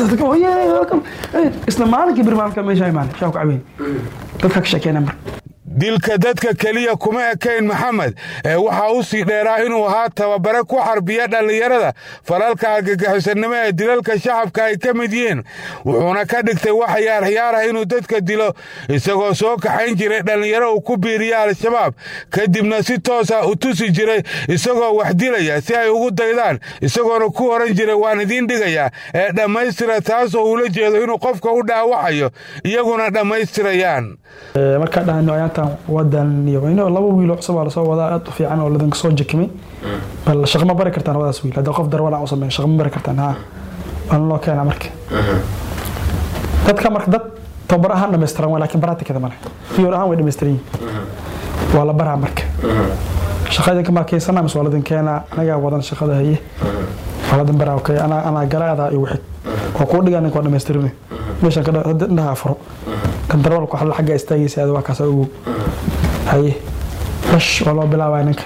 isla maalinkii bir maalinka meesha imaanay shaa ku caweyn dadka ka sheekeena marka dilka dadka keliya kuma ekayn maxamed ee waxaa u sii dheeraa inuu ahaa tababare ku xarbiya dhallinyarada falalka argagixisanimo ee dilalka shacabka ay ka mid yihiin wuxuuna ka dhigtay wax yaaryaarah inuu dadka dilo isagoo soo kaxayn jiray dhallinyaro uu ku biiriya al-shabaab kadibna si toosa u tusi jiray isagoo wax dilaya si ay ugu daydaan isagoona ku oran jiray waan idiin dhigayaa ee dhammaystira taasoo uula jeedo inuu qofka u dhaawacayo iyaguna dhammaystirayaan markaa dhahayno ayaantan wadan iyo ino laba wiil oo cusub aa lasoo wadaa aad u fiican oo ladanka soo jakimay bal shaqo ma bari kartaan labadaas wiil haddii qof darwala u sameyn shaqo ma bari kartaan ha waana loo keenaa marka dadka marka dad tababar ahaan dhammaystiran waa laakiin baraatikada male fiyor ahaan way dhammaystiran yihin waa la baraa marka shaqadanka maa keysana mise waa ladan keenaa anagaa wadan shaqada haye waa ladan baraa okay anaa anaa gala adaa igu xig waa kuu dhigaa ninka waa dhammaystiran meeshan ka indhaha furo kan darwalku xalla xagga istaagaysa aad waa kaasa ogow haye bash waa loo bilaabaya ninka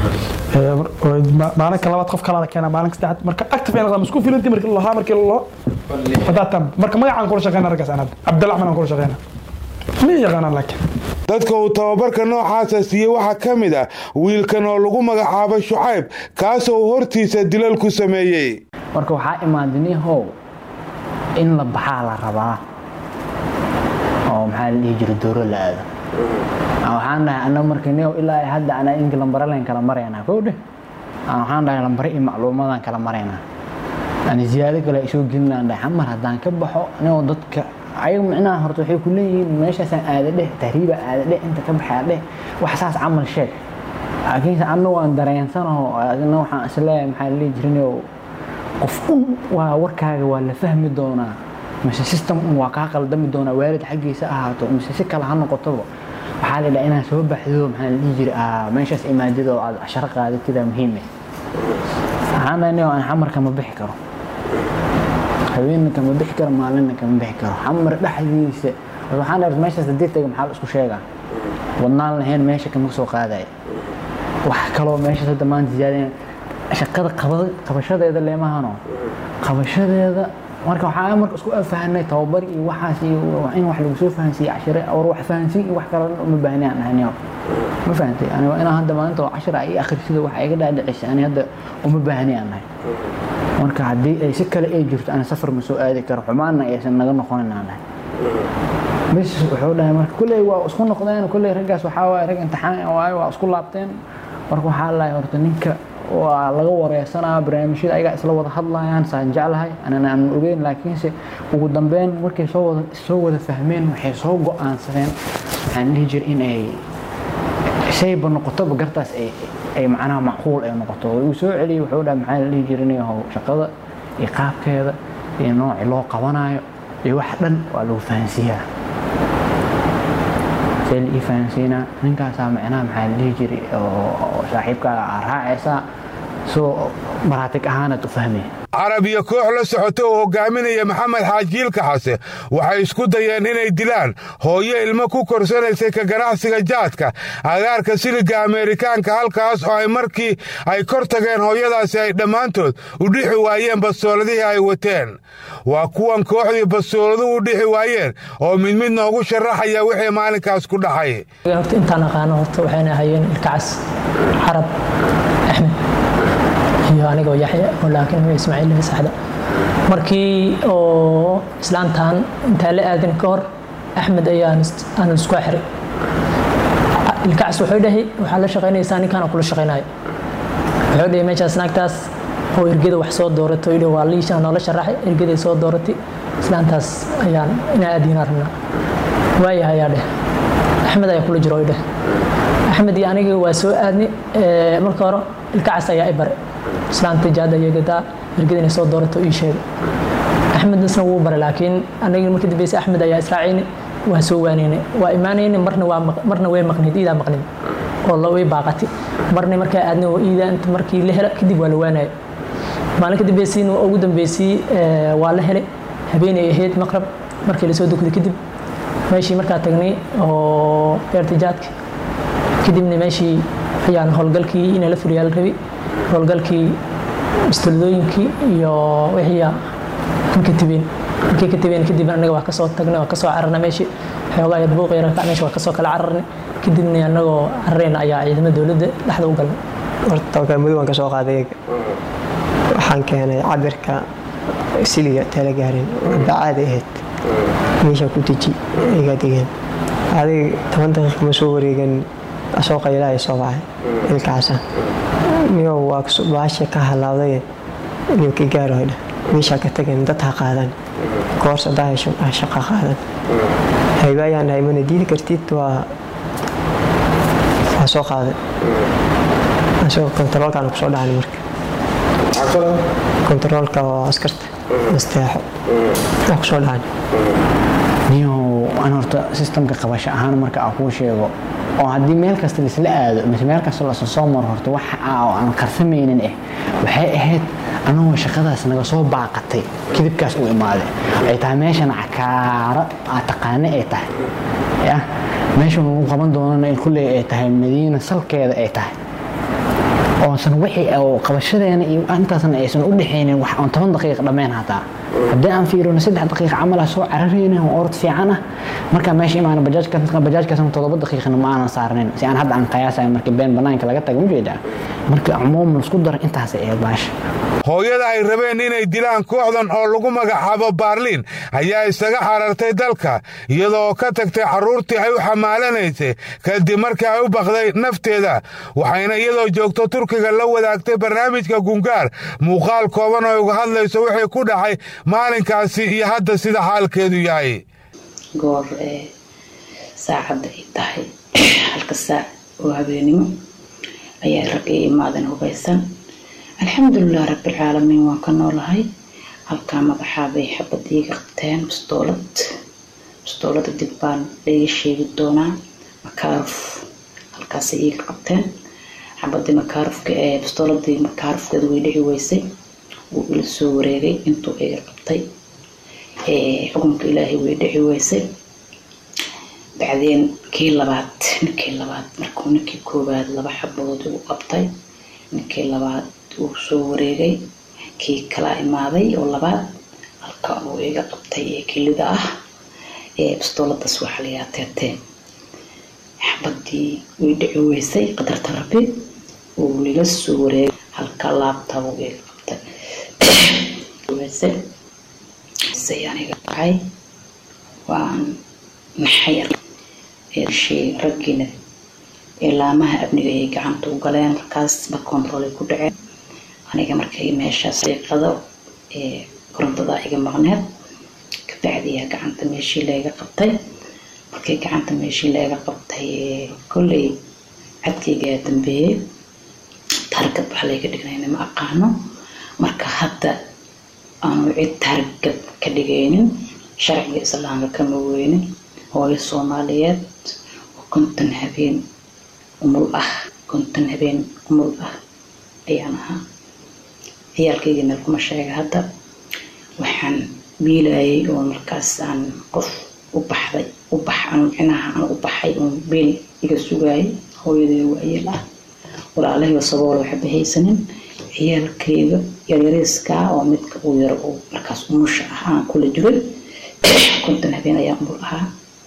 maalinka labaad qof kalaa la keenaa maalinka saddexaad marka active ay noqdaan isku filanti marka lahaa markii loo fadaatan marka magacaan kula shaqeyna raggaas anad cabdilacman aan kula shaqeyna ma yaqaanaan laakiin dadka uu tababarka noocaasa siiyey waxaa ka mid ah wiilkan oo lagu magacaabo shucayb kaasoo uu hortiisa dilal ku sameeyey marka waxaa imaadinihow in la baxaa la rabaa oo maxaa la dhihi jira dooro la aado waxaan dhahay ana marka neo ilaa hadda anaa inka lambare len kala maraynaa kow dheh waxaan dhahay lambare iyo macluumadaan kala maraynaa ani ziyaado kale ay soo gelinaan dhahay xamar haddaan ka baxo anigoo dadka ayaga micnaha horta waxay ku leeyihiin meeshaasaan aada dheh tahriiba aada dheh inta ka baxaa dheh wax saas camal sheeg laakiinse anna waan dareensanaho adina waxaan isleeyahay maxaa la dhihi jirinoo qof un waa warkaaga waa la fahmi doonaa mise system un waa kaa qaldami doonaa waalid xaggiisa ahaato mise si kale ha noqotoba waxaa la dhaha inaan soo baxdo maxaa la dhihi jiray meeshaas imaadado aad casharo qaadatida muhiime waxaan dhahay nio aan xamar kama bixi karo haweenna kama bixi karo maalinna kama bixi karo xamar dhexdiisa waxaan dhahay meeshaas haddii taga maxaa la isku sheegaa wadnaan lahayn meesha kama soo qaadaya wax kaloo meeshaas hadda maanta ziyaadeen shaqada qabashadeeda leemahano qabashadeeda marka waxaa marka isku fahanay tababar iyo waxaas iyo in wax lagu soo fahansiiye cashire war wax fahansiin iyo wax kale uma baahni aan ahayn ma fahantay ani waa inaan hadda maalinta cashir ay akhrisida wax iga dhaadhicisay ani hadda uma baahni aan nahay marka haddii ay si kale ay jirto ani safar ma soo aadi karo xumaanna aysan naga noqonin aan nahay bis wuxuu dhahay marka kulley waa isku noqdeen kulley raggaas waxaa waaye rag imtixaan waaye waa isku laabteen marka waxaa lahay horta ninka waa laga wareysanaa barnaamijyada ayagaa isla wada hadlayaan saan jeclahay anana aan ogeyn laakiinse ugu dambeyn markay soo wada soo wada fahmeen waxay soo go-aansadeen waxaan dhihi jira in ay shayba noqotoba gartaas ay ay macnaha macquul ay noqoto uu soo celiyey wuxuu dhaha maxaa la dhihi jira inay how shaqada iyo qaabkeeda iyo noocii loo qabanayo iyo wax dhan waa lagu fahansiiyaa see la ii fahansiinaa ninkaasaa macnaha maxaa la dhihi jiray oo saaxiibkaaga aa raacaysaa soo maraatig ahaanaad u fahmaya carab iyo koox la socota oo hogaaminaya maxamed xaajiilka xase waxay isku dayeen inay dilaan hooyo ilmo ku korsanaysay ka ganacsiga jaadka agaarka siliga ameerikaanka halkaas oo ay markii ay kor tageen hooyadaasi ay dhammaantood u dhixi waayeen bastooladihii ay wateen waa kuwan kooxdii bastooladu u dhixi waayeen oo mid mid noogu sharaxaya wixii maalinkaas ku dhaxay horta intaan aqaano horta waxayna ahayeen ilkacas carab axmed iyo anigoo yaxya oo laakiin ma ismaaciil saxda markii oo islaantan intaan la aadin ka hor axmed ayaan aan isku xiray ilkacs wuxuu dhahay waxaa la shaqaynaysaa ninkaan kula shaqaynayo wuxuu dhahay meeshaas naagtaas oo ergada wax soo dooratay oo waa liisha noola sharaxay ergaday soo dooratay islaantaas ayaan inaa aadiinaa rabnaa waayahay ayaa dheh axmed ayaa kula jiro dheh axmed iyo aniga waa soo aadni marka hore ilkacas ayaa i bare islaanta jaada yeegataa ergada inay soo doorato ii sheegay axmed isna wuu bare laakiin aniga markii dambeysay axmed ayaa israacayni waa soo waanayna waa imaanayna marna waa marna way maqnid iidaa maqnid oo la way baaqati marna markaa aadna oo iidaa inta markii la hela kadib waa la waanaya maalin ka dambeysayna ugu dambeysay waa la helay habeenay ahayd maqrab markii lasoo dugday kadib meeshii markaa tagnay oo beerta jaadka kadibna meeshii ayaan howlgalkii inaa la furiyaa la rabay howlgalkii istuladooyinkii iyo wixii aan ka tibeen markii ka tageen kadib anaga waa kasoo tagnay waa kasoo cararnay meeshii xoogaa yar buuq yar ka meesha waa kasoo kala cararnay kadibna anagoo cararayna ayaa ciidamada dowladda dhexda u galnay horta mudug waan ka soo qaaday waxaan keenay cabirka siliga talagaarin bacaada ahayd meesha ku deji iga degeen adig toban daqiiqa ma soo wareegan asoo qaylaha soo baxay ilkaasa niyow waa baasha ka halaawday niyo ka gaaroydha meesha ka tageen dad ha qaadan koors hadaa hesho shaqa qaadan hayba ayaan dhahay mana diidi kartid waa waa soo qaaday asagoo kontaroolkaana kusoo dhacnay marka kontaroolka oo askarta nasteexo waa kusoo dhacnay niyow aan horta sistamka qabasho ahaan marka aan kuu sheego oo haddii meel kasta laisla aado mise meel kasta lasoo soo maro horta waxa oo aan karsamaynin eh waxay ahayd anagoo shaqadaas naga soo baaqatay kidibkaas u imaaday ay tahay meeshan cakaaro aad taqaane ay tahay ya meeshan lagu qaban doonana kulley ay tahay madiina salkeeda ay tahay oosan wixii oo qabashadeena iyo intaasna aysan u dhexaynin wax aan toban daqiiqa dhammayn hataa haddii aan fiirino saddex daqiiqa camal ah soo cararayna oo orod fiican ah markaa meesha imaana bajaajkaasna todoba daqiiqana ma aanan saarnayn si aan hadda aan qiyaasayo markii been banaanka laga taga ujeedaa markii cumuuman isku daro intaas ee baasha hooyada ay rabeen inay dilaan kooxdan oo lagu magacaabo baarliin ayaa isaga xarartay dalka iyadoo ka tagtay carruurtii ay u xamaalanaysay kadib markii ay u baqday nafteeda waxayna iyadoo joogto turkiga la wadaagtay barnaamijka gungaar muuqaal kooban oo uga hadlayso wixii ku dhacay maalinkaasi iyo hadda sida xaalkeedu yahay goor saacadda ay tahay halka saac oo habeenimo ayaa rag ii imaadeen hubaysan alxamdulilah rabbilcaalamiin waan ka noolahay halkaa madaxaabay xabad iiga qabteen bistoolad bistoolada dib baan laiga sheegi doonaa makaaruf halkaasay iiga qabteen xabadii makaarufka ee bistooladii makaarufkeeda way dhici weysay wuu ila soo wareegay intuu iga qabtay xukunka ilaahay way dhici weysay bacdeen kii labaad ninkii labaad markuu ninkii koowaad laba xabood uu qabtay ninkii labaad uu soo wareegay kii kala imaaday oo labaad halka uu iga qabtay ee kelida ah ee bistooladaas waxaa layaa teertee xabadii way dhici weysay qadarta rabbi uu lila soo wareegay halka laabta uu iga qabtay weysay say aniga dhacay waan naxay shay raggiina ilaamaha amniga ay gacanta u galeen markaas ba control ay ku dhaceen aniga markay meeshaas deeqado ee korontada iga maqneed kabacdiyaa gacanta meeshii layga qabtay markii gacanta meeshii layga qabtay kolley cadkaygaa dambeeyey taargad wax layga dhignayna ma aqaano marka hadda aanu cid taargad ka dhigaynin sharciga islaamka kama weynin hooyo soomaaliyeed oo konton habeen umul ah konton habeen umul ah ayaan ahaa ciyaalkayga meel kuma sheega hadda waxaan biilayay oo markaas aan qof u baxday u bax aan micnaha aan u baxay oon beel iga sugaayay hooyadee waayeel ah walaalahayba sabool waxba haysanin ciyaalkayga yaryariiska oo midka uu yaro oo markaas umusha ah aan kula jiray konton habeen ayaa umul ahaa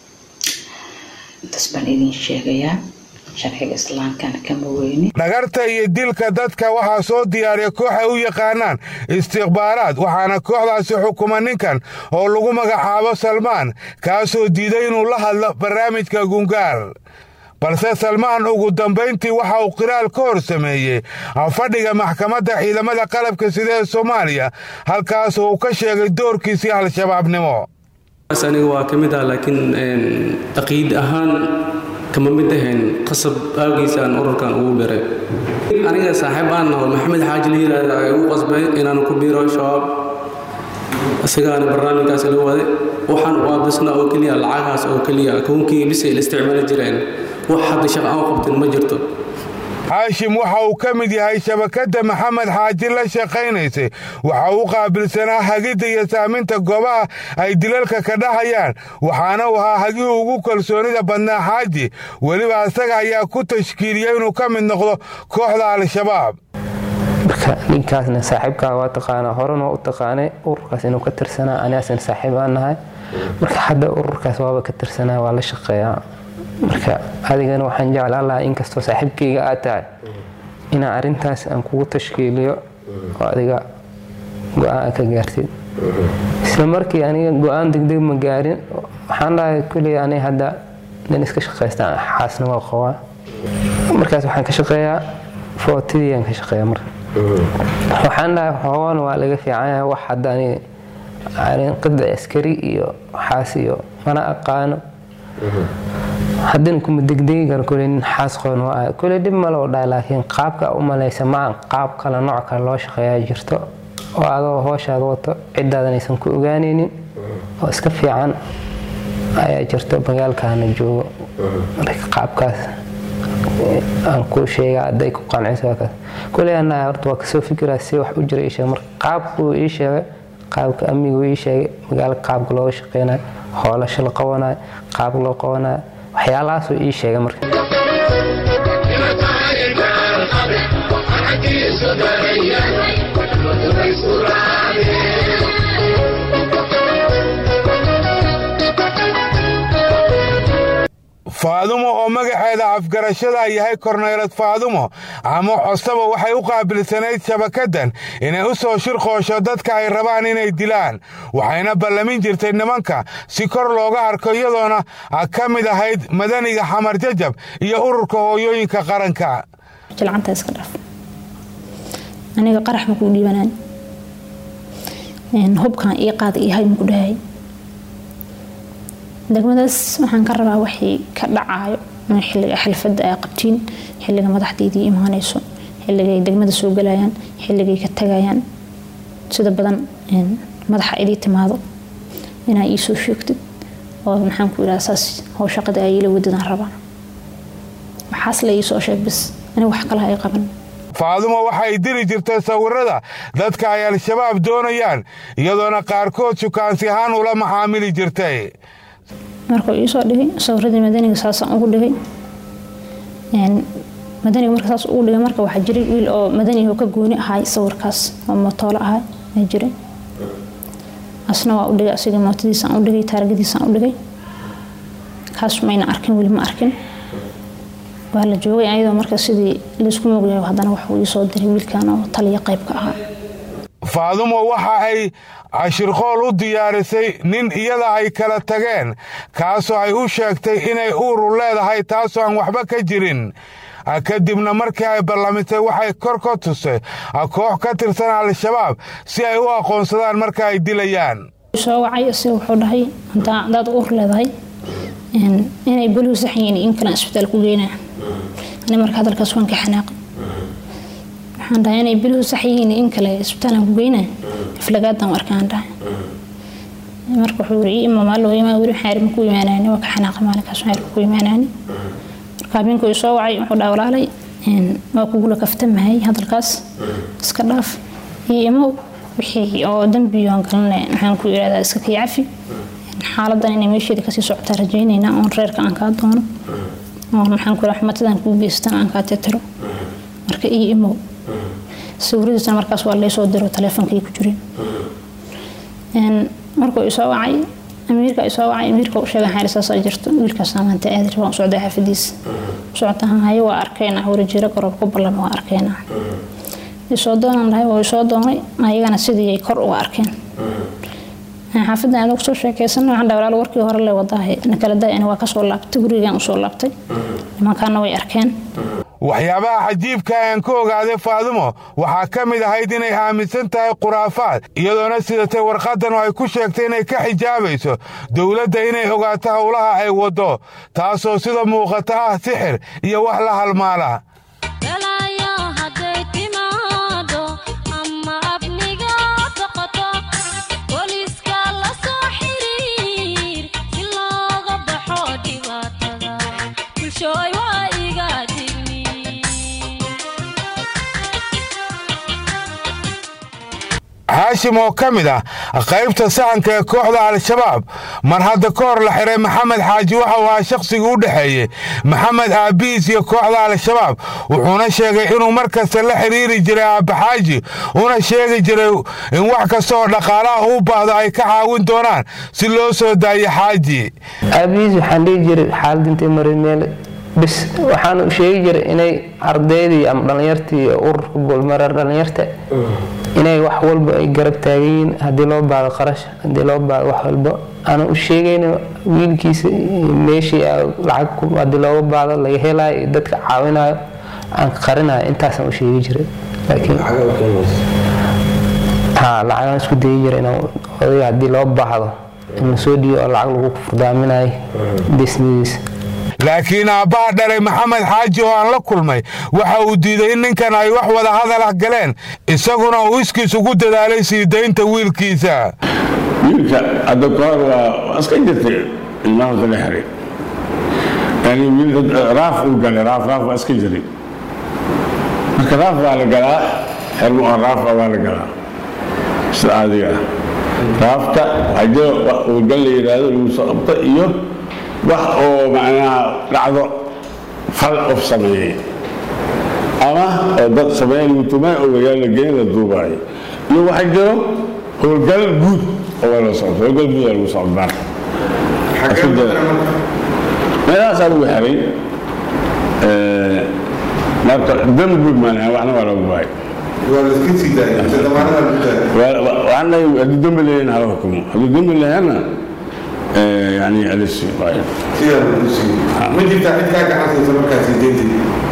intaas baan idin sheegayaa sharciga islaamkana kama weyni dhagarta iyo dilka dadka waxaa soo diyaariya koox ay u yaqaanaan istikhbaaraad waxaana kooxdaasi xukuma ninkan oo lagu magacaabo salmaan kaasoo diiday inuu la hadlo barnaamijka gungaar balse salmaan ugu dambayntii waxa uu qiraal ka hor sameeyey fadhiga maxkamadda ciidamada qalabka sida ee soomaaliya halkaas uu ka sheegay doorkiisii al-shabaabnimo aniga waa ka mid ah laakiin aqiid ahaan kama mid ahayn qasab aagiisa aan ururkan ugu biray aniga saaxiib aan naho maxamed xaaji la yiraahda ay ugu qasbay inaan ku biiro shabaab isagaana barnaamijkaas la waday waxaan u aabisna oo keliya lacagahaas oo keliya koonkii bisay la isticmaali jireen wax hadda shaqo aan qabtin ma jirto xaashim waxa uu ka mid yahay shabakadda maxamed xaaji la shaqaynaysay waxa uu qaabilsanaa hagidda iyo saaminta goobaha ay dilalka ka dhahayaan waxaana uu ahaa hagihii ugu kalsoonida badnaa xaaji weliba asaga ayaa ku tashkiiliyey inuu ka mid noqdo kooxda al-shabaab marka ninkaasna saaxiibkaa waa taqaanaa horena waa u taqaanay ururkaas inuu ka tirsanaa anigaasna saaxiib aan nahay marka hadda ururkaas waaba ka tirsanaa waa la shaqeeyaa marka adigana waxaan jeclaan lahaa inkastoo saaxiibkayga aad tahay inaan arrintaas aan kugu tashkiiliyo oo adiga go-aan ka gaartid isla markii aniga go-aan degdeg ma gaarin waxaan dhahay kuley aniga hadda nin iska shaqaystaan xaasna waa qabaa markaas waxaan ka shaqeeyaa footidiyaan ka shaqeeyaa marka waxaan dhahay xoogan waa laga fiicanyahay wax hadda aniga arin qidci askari iyo waxaas iyo mana aqaano haddana kuma degdegi karo kuley nin xaas qoon waa ahay kuley dhib male oo dhahay laakiin qaabka u malaysa maan qaab kale nooc kale loo shaqeeyaa jirto oo adoo hooshaad wato ciddaadan aysan ku ogaanaynin oo iska fiican ayaa jirto magaalkaana joogo marka qaabkaas aan kuu sheega hadday ku qanciso kaas kuley anaa horta waa kasoo fikiraa si wax u jira ii sheeg marka qaabkuu ii sheegay qaabka amnigu ii sheegay magaalka qaabka looga shaqeynayo hoolasho la qabanayo qaab loo qabanayo waxyaalahaasuu ii sheegay marka faadumo oo magaceeda afgarashada yahay korneylad faadumo ama cosaba waxay u qaabilsanayd shabakaddan inay u soo shirqoosho dadka ay rabaan inay dilaan waxayna ballamin jirtay nimanka si kor looga arko iyadoona ka mid ahayd madaniga xamar jajab iyo ururka hooyooyinka qaranka jilcanta iska dhaaf aniga qarax ma kuu dhiibanaan hubkan ii qaada iyo hay maku dhahay degmadaas waxaan ka rabaa waxay ka dhacaayo xilliga xilfadda ay qabtiin xilliga madaxdeydii imaanayso xilliga ay degmada soo galayaan xilligay ka tagayaan sida badan madaxa idii timaado inaa ii soo sheegtid oo maxaan ku idhaha saas how shaqada ay ila wadadaan rabaan waxaas la ii soo sheeg bis aniga wax kalaha ay qaban faadumo waxay diri jirtay sawirada dadka ay al-shabaab doonayaan iyadoona qaarkood sukaansi ahaan ula macaamili jirtay markuu iisoo dhigay sawiradii madaniga saasaan ugu dhigay madaniga marka saas ugu dhigay marka waxaa jiray wiil oo madaniga ka gooni ahay sawirkaas oo mootoolo ahay ayaa jiray asna waa u dhigay asiga mootadiisaan u dhigay taargadiisaan u dhigay kaas mayna arkin weli ma arkin waa la joogay ayadoo marka sidii laysku moogyahay haddana waxuu iisoo diray wiilkan oo taliya qaybka ahaa faadumo waxa ay cashirqool u diyaarisay nin iyada ay kala tageen kaasoo ay u sheegtay inay uuru leedahay taasoo aan waxba ka jirin kadibna markii ay ballamisay waxay kor ka tusay koox ka tirsan al-shabaab si ay u aqoonsadaan marka ay dilayaan soo wacay isaga wuxuu dhahay hadaad uur leedahay inay bolihu sax yihiin in kale isbitaal ku geynaa ani marka hadalkaas waan ka xanaaqay waxaan dhahay inay bolihu sax yihiin in kale isbitaalaan ku geynaa aflagaadan arkaan dhahay marka wuxuu yiri ima maalo ima weli xaar ma ku imaanayni waa ka xanaaqay maalinkaas xaar ku imaanayni marka habeenkii soo wacay wuxuu dhahay walaalay waa kugula kaftamahay hadalkaas iska dhaaf iyo imow wixii oo dambiyoon galne maxaan ku yidhahdaa iska kii cafi xaaladan inay meesheeda kasii socotaa rajaynaynaa oon reerka aan kaa doono oon maxaan ku yidhaha xumatadan kuu geystan aan kaa tirtiro marka iyo imow sawiradiisana markaas waa laysoo diro taleefonkii ku jirin markuu isoo wacay amiirka isoo wacay amiirka u sheegan xaali saasaa jirto wiilkaas maanta aadir waan socday xaafadiisa socotaan haye waa arkayna warajeero garoob ku ballama waa arkayna isoo doonan dhahay waa isoo doonay ayagana sidii ay kor uga arkeen xaafadan adag soo sheekaysan waxaan dhahay walaal warkii hore le wadaahe nakala daay waa kasoo laabtay gurigaan usoo laabtay nimankaana way arkeen waxyaabaha cajiibka aan ka ogaaday faadumo waxaa ka mid ahayd inay aaminsan tahay khuraafaad iyadoona sidatay warqaddan oo ay ku sheegtay inay ka xijaabayso dowladda inay ogaato howlaha ay waddo taasoo sida muuqata ah sixir iyo wax la halmaala haashim oo ka mid ah qaybta sahanka ee kooxda al-shabaab mar hadda ka hor la xiray maxamed xaaji waxa uu ahaa shakhsigii u dhexeeyey maxamed aabihiis iyo kooxda al-shabaab wuxuuna sheegay inuu mar kasta la xiriiri jiray aabbaxaaji una sheegi jiray in wax kasta oo dhaqaalaha u baahdo ay ka caawin doonaan si loo soo daayo xaaji aabihiis waxaan dhihi jiray xaalad intay maray meel bis waxaan sheegi jiray inay ardaydii ama dhallinyartii ururka goolmareer dhallinyarta inay wax walba ay garab taagan yihiin haddii loo baado qarash haddii loo baado wax walba aana u sheegayna wiilkiisa meeshii lacag haddii looga baado laga helayo iyo dadka caawinayo aan qarinayo intaasaan u sheegi jiray laakiin ha lacagaan isku dayi jiray inaan odayga haddii loo baahdo in la soo dhiibo oo lacag lagu furdaaminayo disnadiisa laakiin aabbaha dhalay maxamed xaaji oo aan la kulmay waxa uu diiday in ninkan ay wax wada hadal ah galeen isaguna uu iskiis ugu dadaalay sii daynta wiilkiisa wiilka hadda kahor waa iska jirtay ilmaha la xiray yani wiil raaf uu galay raaf raaf waa iska jiray marka raaf waa la galaa xermo oo raafa waa la galaa sida caadiga ah raafta haddii uu gal la yidhaahdo lagu soo qabto iyo wax oo macnaha dhacdo fal qof sameeyey ama oo dad sameeya lagu tumay oo magaalo la geyn la duubaayo iyo waxa jiro howlgal guud oo la socdo howlgal guud lagu socdaan meelahaasaa lagu xiray marka dam guud maanaha waxna waa lagu baay waxaan leeyahay haddii dembi leeyahin hala xukumo haddii dembi leeyahanna يعني ألسي طيب ما جبت عيد كاكا حسن سمكاسي دينتي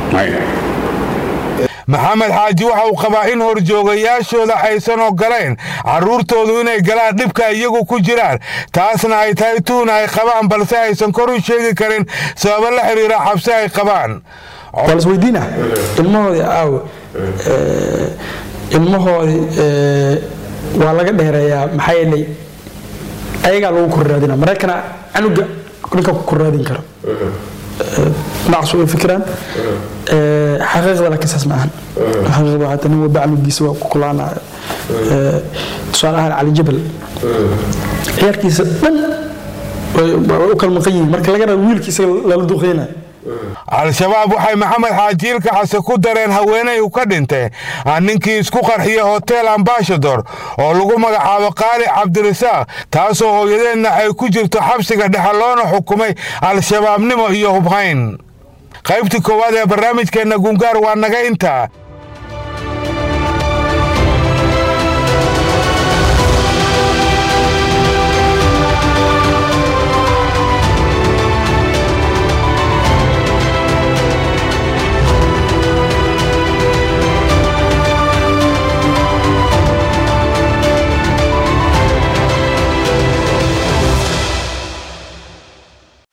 maxamed xaaji waxa uu qabaa in horjoogayaashooda aysan ogolayn carruurtoodu inay galaan dhibka iyagu ku jiraan taasna ay tahay tuun ay qabaan balse aysan kor u sheegi karin sababo la xiriira xabsi ay qabaan waa lasweydiina ilmahoodii aawe ilmahoodii waa laga dheereeyaa maxaa yeelay ayagaa lagu korraadina maraykana canuga ninka ku korraadin karo dhinacaas way fikiraan xaqiiqda laakiin saas ma ahan xaqiiqda waxaa nin walba canugiisa waa ku kulaanaya tusaale ahaan cali jabal ciyaarkiisa dhan way u kala maqan yihiin marka laga rabo wiilkiisa lala duqeynayo al-shabaab waxay maxamed xaajiilka xase ku dareen haweenay u ka dhintay ninkii isku qarxiya hotel ambashador oo lagu magacaabo qaali cabdirasaaq taasoo hooyadeedna ay ku jirto xabsiga dhexe loona xukumay al-shabaabnimo iyo hubhayn qaybtii koowaad ee barnaamijkeenna gungaar waa naga intaa